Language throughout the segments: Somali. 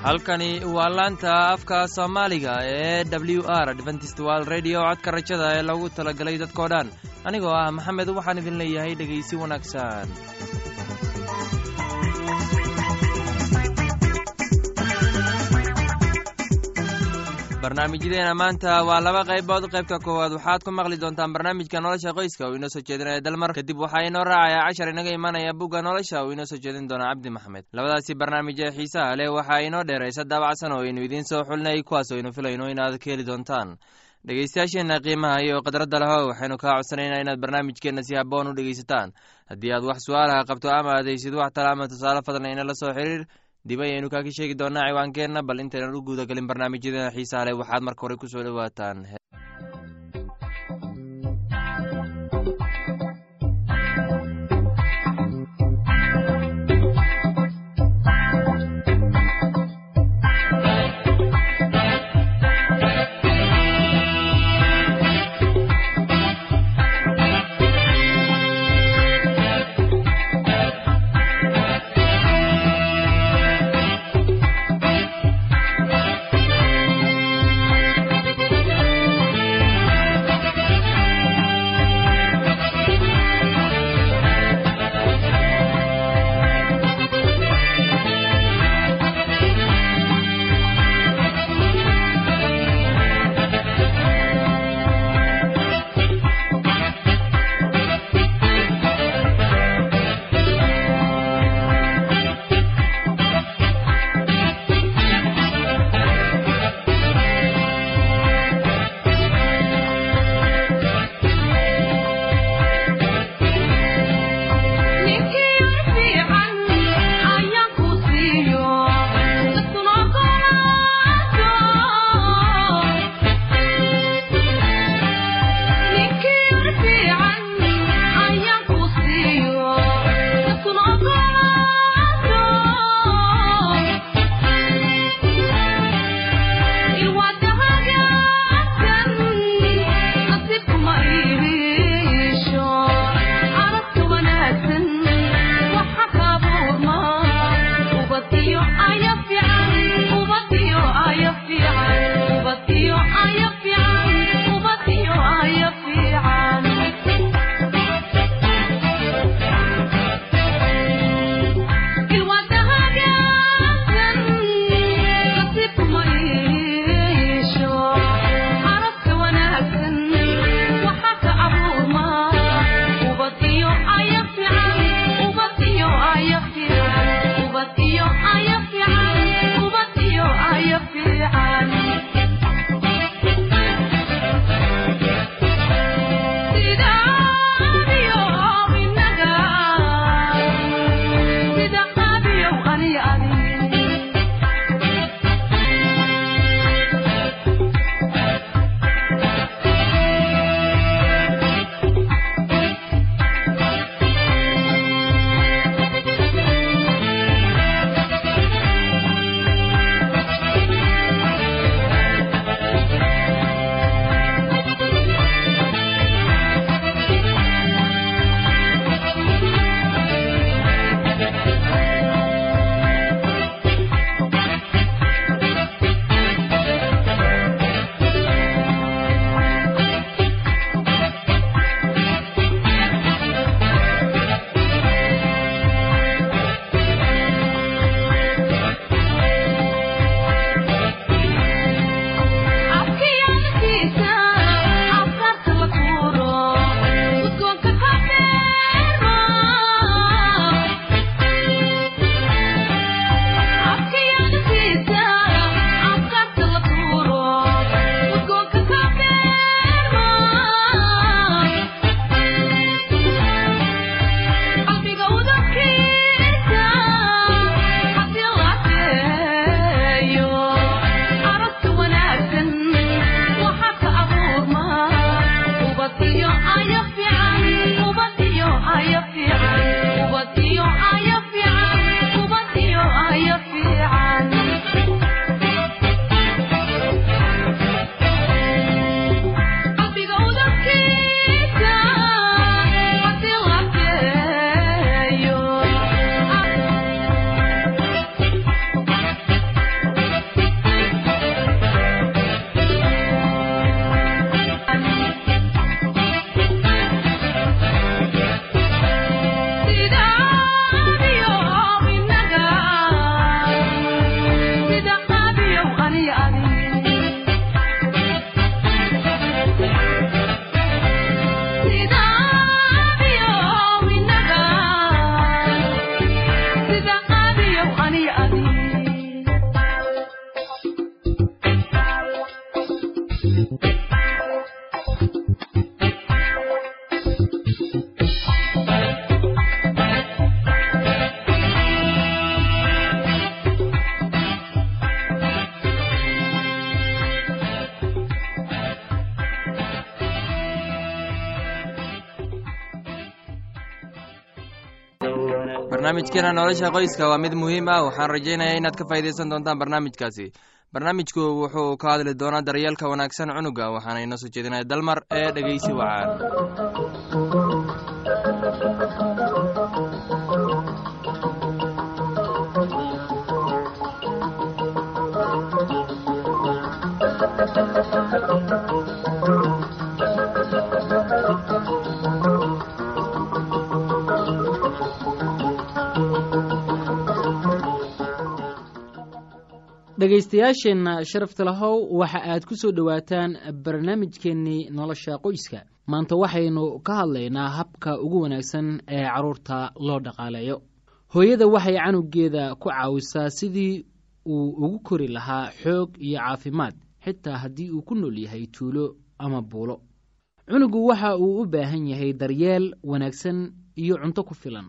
halkani waa laanta afka soomaaliga ee w r dventistwal redio codka rajada ee lagu talagalay dadkoo dhan anigoo ah maxamed waxaan idin leeyahay dhegaysi wanaagsan barnaamijyadeena maanta waa laba qaybood qaybta koowaad waxaad ku maqli doontaan barnaamijka nolosha qoyska uu inoo soo jeedinaya dalmar kadib waxaa inoo raacaya cashar inaga imanaya bugga nolosha uu inoo soo jeedin doona cabdi maxamed labadaasi barnaamij ee xiisaha leh waxaa inoo dheeraysa daabacsan oo aynu idiin soo xulinay kuwaas oo aynu filayno inaad ka heli doontaan dhegeystayaasheenna qiimaha iyo khadradda leho waxaynu kaa codsanaynaa inaad barnaamijkeenna si haboon u dhegeysataan haddii aad wax su-aalaha qabto ama adaysid wax tala ama tusaale fadlan inala soo xiriir dib ayaynu kaaka sheegi doonaa ciwaankeenna bal intaynan u guuda galin barnaamijyadeena xiisaha leh waxaad marka hore ku soo dhowaataan barnaamijkeena nolosha qoyska waa mid muhiim ah waxaan rajaynayaa inaad ka faa'iidaysan doontaan barnaamijkaasi barnaamijku wuxuu ka hadli doonaa daryeelka wanaagsan cunuga waxaana inoo soo jeedinaya dalmar ee dhegeysi wacaan dhegaystayaasheenna sharafta lahow waxa aad ku soo dhowaataan barnaamijkeennii nolosha qoyska maanta waxaynu ka hadlaynaa habka ugu wanaagsan ee carruurta loo dhaqaaleeyo hooyada waxay canugeeda ku caawisaa sidii uu ugu kori lahaa xoog iyo caafimaad xitaa haddii uu ku nool yahay tuulo ama buulo cunugu waxa uu u baahan yahay daryeel wanaagsan iyo cunto ku filan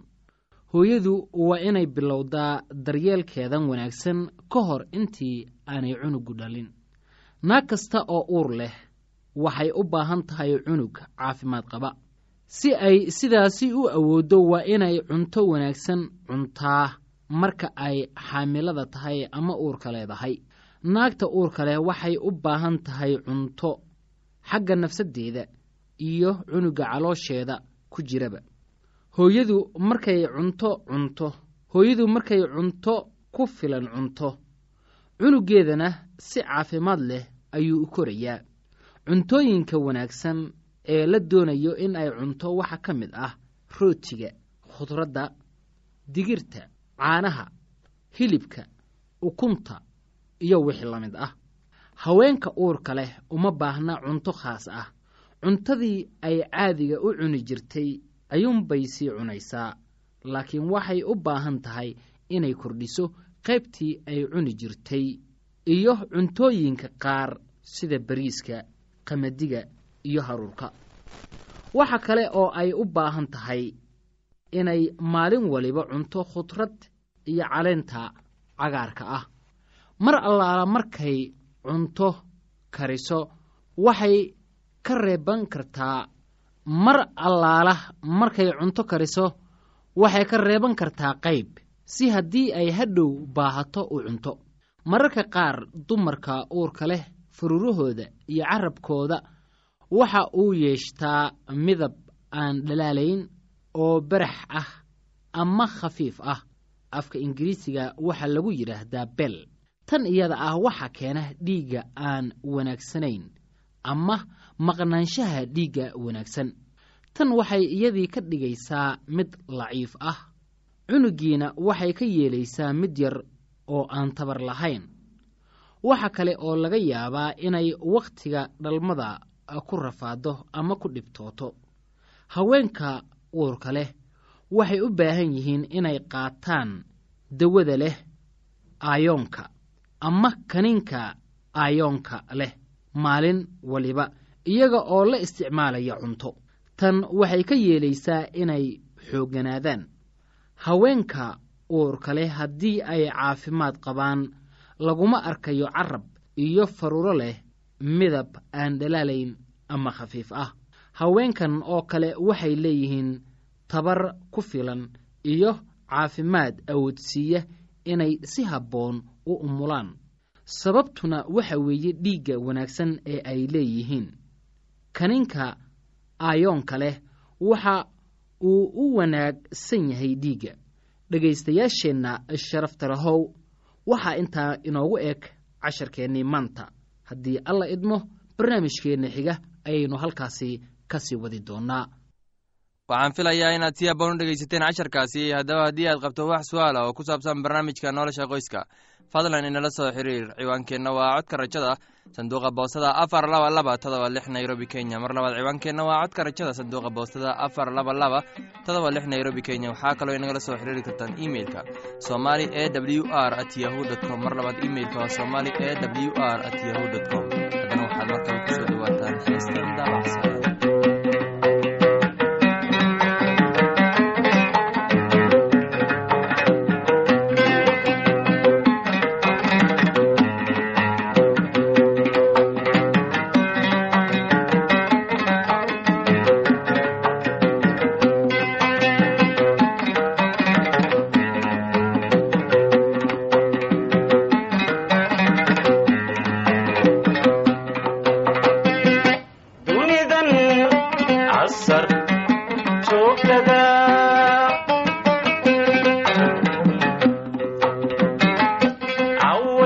hooyadu waa inay bilowdaa daryeelkeedan wanaagsan ka hor intii aanay cunugu dhalin naag kasta oo uur leh waxay u baahan tahay cunug caafimaad qaba si ay sidaasi u awooddo waa inay cunto wanaagsan cuntaa marka ay xaamilada tahay ama uurka leedahay naagta uurka leh waxay u baahan tahay cunto xagga nafsaddeeda iyo cunuga caloosheeda ku jiraba hooyadu markay cunto cunto hooyadu markay cunto ku filan cunto cunugeedana si caafimaad leh ayuu u korayaa cuntooyinka wanaagsan ee la doonayo in ay cunto waxaa ka mid ah rootiga khudradda digirta caanaha hilibka ukunta iyo wixii la mid ah haweenka uurka leh uma baahna cunto khaas ah cuntadii ay caadiga u cuni jirtay ayuunbay sii cunaysaa laakiin waxay u baahan tahay inay kordhiso qaybtii ay cuni jirtay iyo cuntooyinka qaar sida bariiska qamadiga iyo haruurka waxa kale oo ay u baahan tahay inay maalin waliba cunto khudrad iyo caleenta cagaarka ah mar allaala markay cunto kariso waxay ka reeban kartaa mar allaala markay cunto kariso waxay ka reeban kartaa qayb si haddii ay hadhow baahato u cunto mararka qaar dumarka uurka leh fururahooda iyo carabkooda waxa uu yeeshtaa midab aan dhalaalayn oo barax ah ama khafiif ah afka ingiriisiga waxaa lagu yidhaahdaa bel tan iyada ah waxaa keena dhiigga aan wanaagsanayn ama maqnaanshaha dhiigga wanaagsan tan waxay iyadii ka dhigaysaa mid laciif ah cunugiina waxay ka yeelaysaa mid yar oo aan tabar lahayn waxa kale oo laga yaabaa inay wakhtiga dhalmada ku rafaado ama ku dhibtooto haweenka uurka leh waxay u baahan yihiin inay qaataan dawada leh aayoonka ama kaniinka aayoonka leh maalin waliba iyaga oo la isticmaalaya cunto tan waxay ka yeelaysaa inay xoogganaadaan haweenka uurka leh haddii ay caafimaad qabaan laguma arkayo carab iyo faruuro leh midab aan dhalaalayn ama khafiif ah haweenkan oo kale waxay leeyihiin tabar ku filan iyo caafimaad awoodsiiya inay si habboon u umulaan sababtuna waxa weeye dhiigga wanaagsan ee ay leeyihiin kaninka aayoonka leh waxa uu u wanaagsan yahay dhiigga dhegaystayaasheenna sharafta lahow waxaa intaa inoogu eg casharkeennii maanta haddii alla idmo barnaamijkeenna xiga ayaynu halkaasi ka sii wadi doonnaa waxaan filayaa inaad si haboon u dhegaysateen casharkaasi haddaba haddii aad qabto wax su-aala oo ku saabsan barnaamijka nolosha qoyska fadlan inala soo xiriir ciwaankeenna waa codka rajada sanduuqa boostada afar laba laba todoba lix nairobi kenya mar labaad ciwaankeenna waa codka rajada sanduuqa boostada afar laba laba todoba lix nairobi kenya waxaa kaloo inagala soo xiriiri kartaan imeilka somali e w r at yahu dt com mar labaad imeilka waa somali e w r at yahu dt com haddana waxaad markale kusoo dhawaataan heestan daabacsan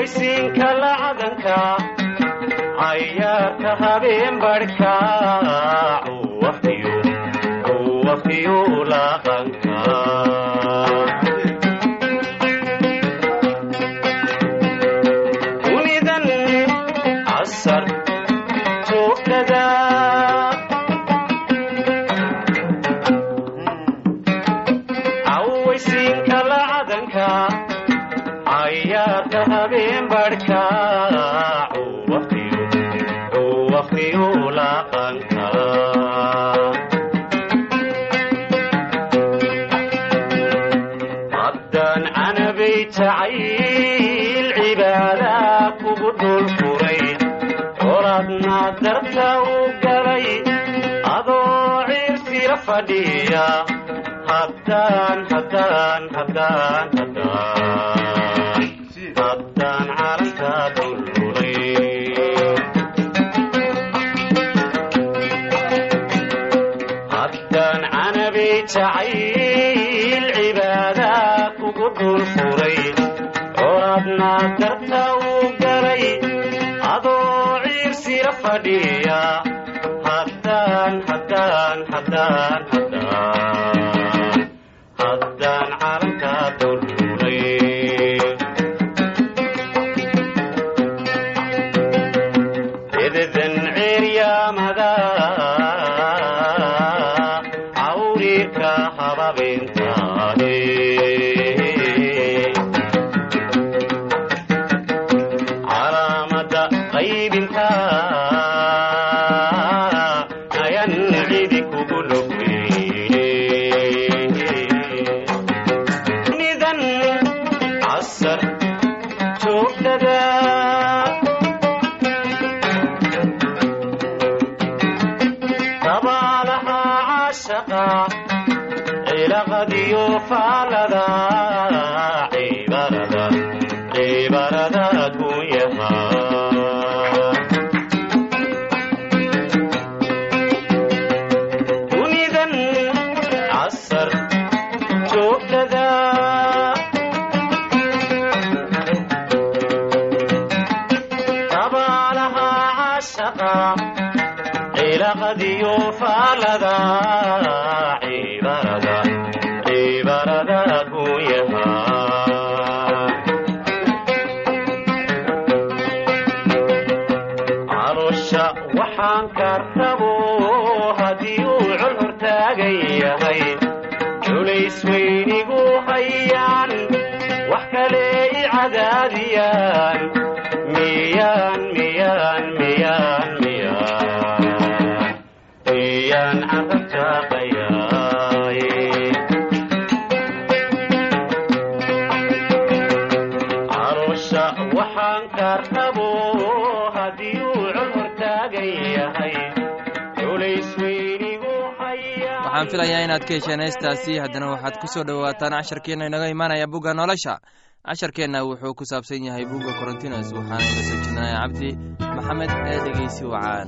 cawaysiinka lacadanka cayaarka habeen badhka waqtiyu laqanka unidan casar joogtada cawaysiinka lacadanka cayaarka habeen badhka waqtiyu laqanka haddaan canabay jacayl cibaada kugu dhul furay qoradna darta u galay adoo ciirsila fadhiya haddaan haddaan haddaan haddaan haddaan calanka dululay haddaan canabay jacayl cibaada kugu dhul furay coradna darta u galay adoo ciirsila fadhiya haddaan haddaan haddaan haddaan haddaan calanka dululay ededan ceeryaamada cawriirka hababintaade calaamada qaybinta ayan cidi kugu logweyne nidan casar joogtada dabaalaha cashaqa cilaqadiyo faalada cibarada cibarada kunyaha dunidan casar joogtada dabaalaha cashaqa cilaqadiyo faalada cibarada cibarada kunyaha caloosha waxaan kartabo haddii uu col hortaagan yahay culays weynigu hayaan wax kale i cadaadiyaan miyaan miyaan miyaan miyaan miyaan carabtaaqayaay caloosha waxaan kartabo haddii uu col hortaagan yahay culays weynigu hayaan waxaan filayaa inaad ka hesheen heestaasi haddana waxaad ku soo dhowaataan casharkeenna inaga imaanaya bugga nolosha casharkeenna wuxuu ku saabsan yahay bugga korontinos waxaana ila soo jeedinaya cabdi maxamed ee dhegeysi wacaan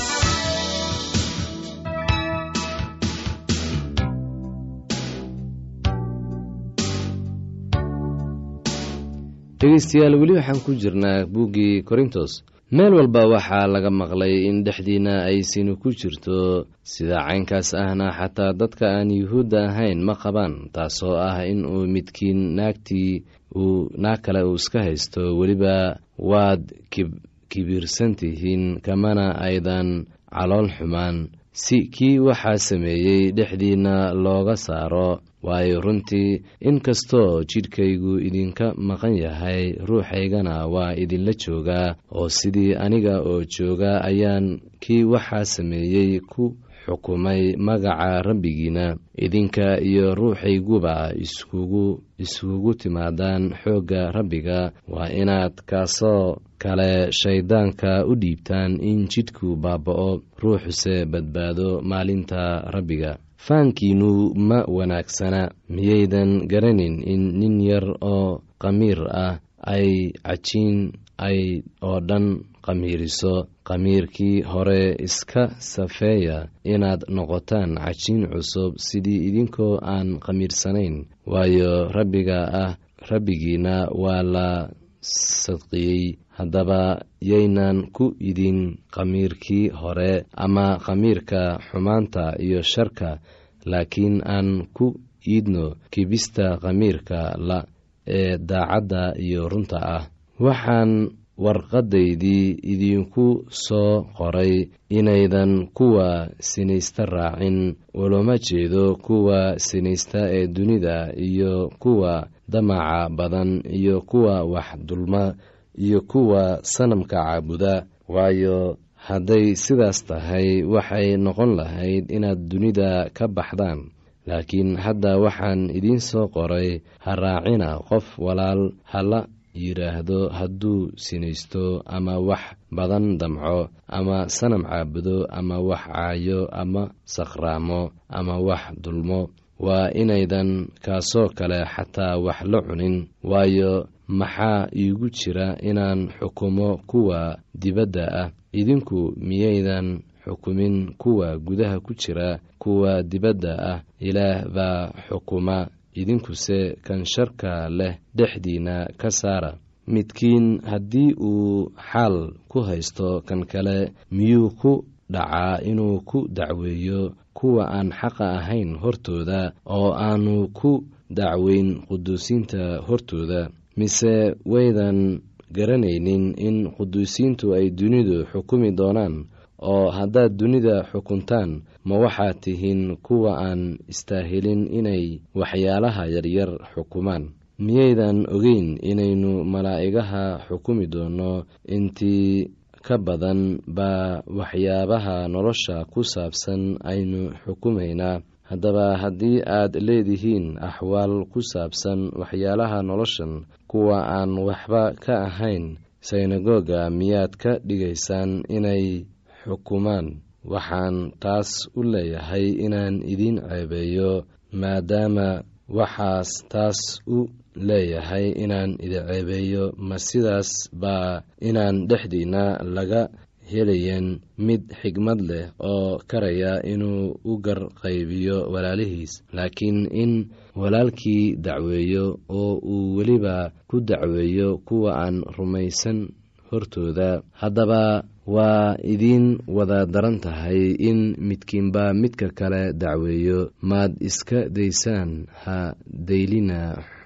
dhegeystayaal weli waxaan ku jirnaa buuggii korintos meel walba waxaa laga maqlay in dhexdiinna ay sinu ku jirto sida caynkaas ahna xataa dadka aan yuhuudda ahayn ma qabaan taasoo ah in uu midkiin naagtii uu naag kale uu iska haysto weliba waad kibirsan tihiin kamana aydan calool xumaan si kii waxaa sameeyey dhexdiinna looga saaro waayo runtii inkastoo jidhkaygu idinka maqan yahay ruuxaygana waa idinla joogaa oo sidii aniga oo jooga ayaan kii waxaa sameeyey ku xukumay magaca rabbigiina idinka iyo ruuxayguba iskugu iskugu timaadaan xoogga rabbiga waa inaad kaasoo kale shayddaanka u dhiibtaan in jidhku baaba'o ruuxuse badbaado maalinta rabbiga faankiinnu ma wanaagsana miyaydan garanin in nin yar oo qamiir ah ay cajiin ay oo dhan qamiiriso qamiirkii hore iska safeeya inaad noqotaan cajiin cusub sidii idinkoo aan qamiirsanayn waayo rabbiga ah rabbigiina waa la sadqiyey haddaba yaynan ku idin khamiirkii hore ama khamiirka xumaanta iyo sharka laakiin aan ku iidno kibista khamiirka la ee daacadda iyo runta ah waxaan warqadaydii idinku soo qoray inaydan kuwa sinaysta raacin ulama jeedo kuwa sinaysta ee dunida iyo kuwa damaca badan iyo kuwa wax dulma iyo kuwa sanamka caabuda waayo hadday sidaas tahay waxay noqon lahayd inaad dunida ka baxdaan laakiin hadda waxaan idiin soo qoray ha raacina qof walaal hala yidhaahdo hadduu sinaysto ama wax badan damco ama sanam caabudo ama wax caayo ama sakhraamo ama wax dulmo waa inaydan kaasoo kale xataa wax la cunin waayo maxaa iigu jira inaan xukumo kuwa dibadda ah idinku miyaydan xukumin kuwa gudaha ku jira kuwa dibadda ah ilaah baa xukuma idinkuse kan sharka leh dhexdiina ka saara midkiin haddii uu xaal ku haysto kan kale miyuu ku dhacaa inuu ku dacweeyo kuwa aan xaqa ahayn hortooda oo aanu ku dacweyn quduusiinta hortooda mise waydan garanaynin in quduusiintu ay dunidu xukumi doonaan oo haddaad dunida xukuntaan ma waxaad tihiin kuwa aan istaahilin inay waxyaalaha yaryar xukumaan miyaydan ogeyn inaynu malaa'igaha xukumi doonno intii ka badan baa waxyaabaha nolosha ku saabsan aynu xukumaynaa haddaba haddii aad leedihiin axwaal ku saabsan waxyaalaha noloshan kuwa aan waxba ka ahayn synagoga miyaad ka dhigaysaan inay xukumaan waxaan taas u leeyahay inaan idiin ceebeeyo maadaama waxaas taas u leeyahay inaan idin ceebeeyo ma sidaas baa inaan dhexdiinna laga helayen mid xigmad leh oo karaya inuu u garqaybiyo walaalihiis laakiin in walaalkii dacweeyo oo uu weliba ku dacweeyo kuwa aan rumaysan hortooda haddaba waa idiin wada daran tahay in midkiinba midka kale dacweeyo maad iska daysaan ha daylina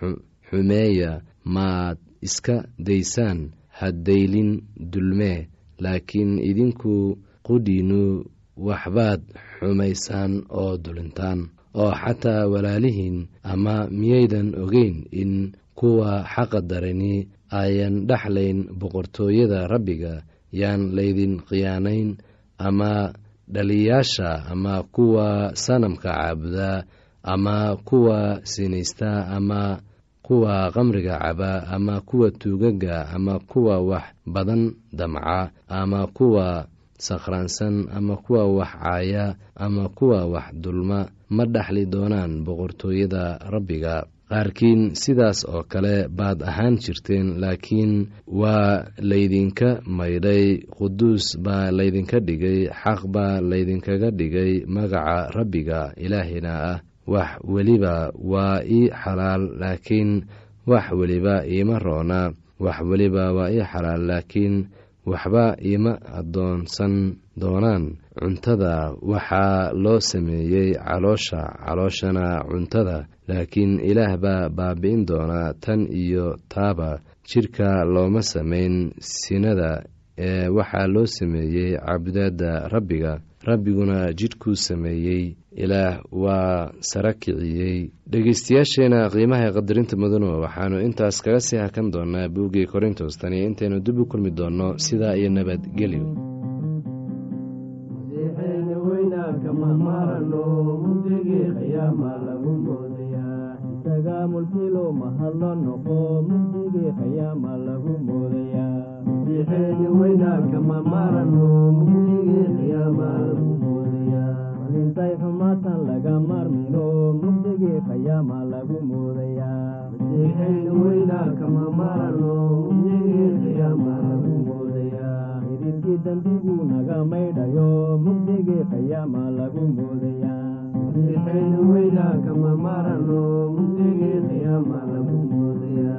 xumeeya maad iska daysaan ha daylin dulmee laakiin idinku qudhiinnu waxbaad xumaysaan oo dulintaan oo xataa walaalihiin ama miyaydan ogeyn in kuwa xaqa darani ayan dhexlayn boqortooyada rabbiga yaan laydin khiyaanayn ama dhaliyaasha ama kuwa sanamka caabuda ama kuwa sinaysta ama kuwa qamriga caba ama kuwa tuugaga ama kuwa wax badan damca ama kuwa sakhraansan ama kuwa wax caaya ama kuwa wax dulma ma dhexli doonaan boqortooyada rabbiga qaarkiin sidaas oo kale baad ahaan jirteen laakiin waa laydinka maydhay quduus baa laydinka dhigay xaq baa laydinkaga dhigay magaca rabbiga ilaahina ah wax weliba waa ii xalaal laakiin wax weliba iima roona wax weliba waa ii xalaal laakiin waxba iima addoonsan doonaan cuntada waxaa loo sameeyey caloosha calooshana cuntada laakiin ilaah baa baabi'in doonaa tan iyo taaba jidhka looma samayn sinada ee waxaa loo sameeyey cabudaadda rabbiga rabbiguna jidhkuu sameeyey ilaah waa sara kiciyey dhegeystayaasheena qiimaha ee qadarinta mudano waxaannu intaas kaga sii hakan doonaa buuggii korintos tani intaynu dib u kulmi doonno sidaa iyo nabadgelyo mulkilo mahadlo noqo mugdigii qiyaama lagu moodayaa masiixeeni weynaanka ma marano mugdigii qiyaama lagu moodayaa malintay xumaatan laga marmino mugdigii qiyaama lagu moodayaa masiixeeni weynaanka ma marano mugdigii qiyaama lagu moodayaa idilkii dembiguu naga maydhayo mugdigii qiyaama lagu moodayaa masiixeeni weynaanka ma marano mugdigii qiyaama lagu moodayaa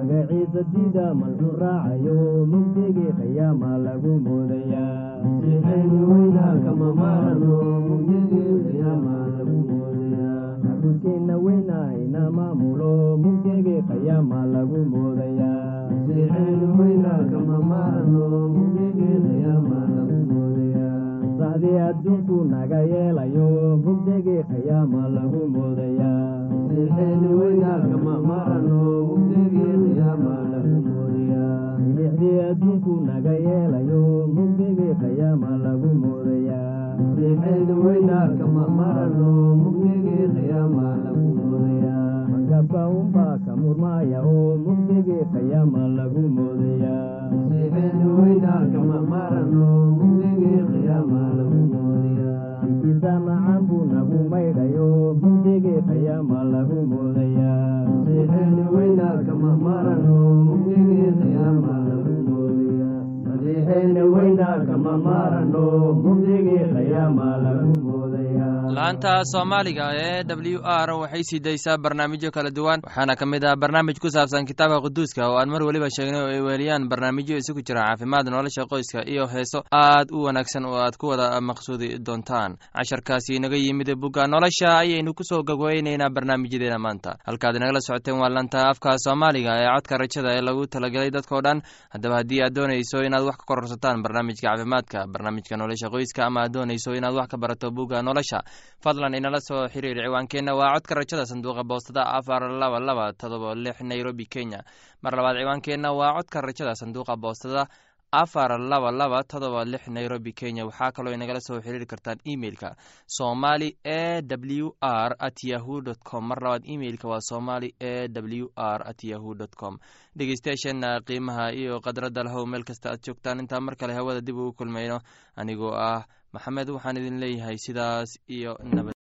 magaciisa dida malxu raacayo mugdigii qiyaama lagu moodayaa masiixeeni weynaa kama maarano mugdigii qiyaama lagu moodayaa caruurteenna weynaa ina maamulo mugdigii qiyaama lagu moodayaa masiixeeni weynaa kama maarano mugdigii qiyaama lagu moodayaa sacdii adduunku naga yeelayo mugdigii qiyaama lagu moodayaa masiixeeni weynaa kama maarano mugdigii qiyaama lagu moodayaa milixdii adduunku naga yeelayo mugdigii qiyaama lagu moodayaa masiixeeni weynaa kama maarano mugdigii qiyaama lagu moodayaa magabka unbaa ka murmaaya oo mugdigii qiyaama lagu moodayaa masiixeeni weynaa kama maarano mugdigii qiyaama lagu moodayaa ikiisa macaan buu nagu maydhayo mugdigii qiyaama lagu moodayaa masiixeeni weynaa kama maarano mugdigii qiyaama lagu moodayaa masiixeeni weynaa kama maarano mugdigii qiyaama lagu moodayaa laanta soomaaliga ee w r waxay sii daysaa barnaamijyo kala duwan waxaana ka mid ah barnaamij ku saabsan kitaabka quduuska oo aan mar weliba sheegnay oo ay weeliyaan barnaamijyo isugu jira caafimaad nolosha qoyska iyo heeso aad u wanaagsan oo aad ku wada maqsuudi doontaan casharkaasi inaga yimid bugga nolosha ayaynu kusoo gogweyneynaa barnaamijyadeena maanta halkaad inagala socoteen waa lanta afka soomaaliga ee codka rajada ee lagu talagelay dadkao dhan haddaba haddii aad doonayso inaad wax ka kororsataan barnaamijka caafimaadka barnaamijka nolosha qoyska ama aad doonayso inaad wax ka barato bugga nolosha fadlan inala soo xiriir ciwaankeenna waa codka rajada sanduuqa boostada afar laba laba todoba lix nairobi kenya mar labaad ciwaankeenna waa codka rajada sanduuqa boostada afar laba laba todoba lix nairobi kenya waxaa kaloo inagala soo xiriiri kartaan emeilka somali e w r at yahu dt com mar labaad emeilka waa somali e w r at yahu dt com dhegeystayaasheena qiimaha iyo khadradda lahow meel kasta aad joogtaan intaa mar kale hawada dib ugu kulmayno anigoo ah maxamed waxaan idin leeyahay sidaas iyo nabad